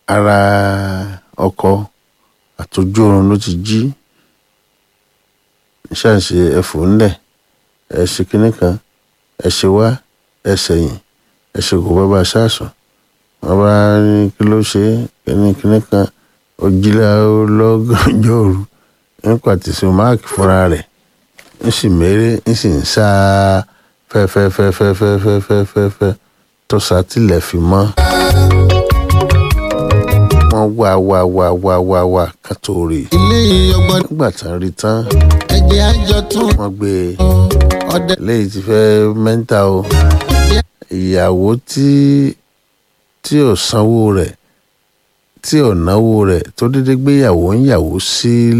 ara ọkọ àtọjú oorun ló ti jí ṣàṣe ẹfọ ńlẹ̀ ẹ ṣe kinní kan ẹ ṣe wá ẹ ṣẹ̀yìn ẹ ṣe kò bàbá ṣáàṣùn wọn bá ní kí ló ṣe kinní kinní kan òjìlá lọ́gànjọ́ òru ń pàtìsí máàkì fúnra rẹ̀ ń sì méré ń sì ń sá fẹ́fẹ́fẹ́fẹ́fẹ́fẹ́fẹ́ tó sátìlẹ̀ fi mọ́ wọ́n wá wá wá wá wá wá ká tó rí i ilé ọgbọ́n nígbà tán rí tán ẹgbẹ́ àjọ tún wọ́n gbé e ọdẹ léyìí ti fẹ́ mẹ́ńtà o ìyàwó tí tí ò sanwó rẹ̀ tí ò náwó rẹ̀ tó dédé gbéyàwó ń yàwó sí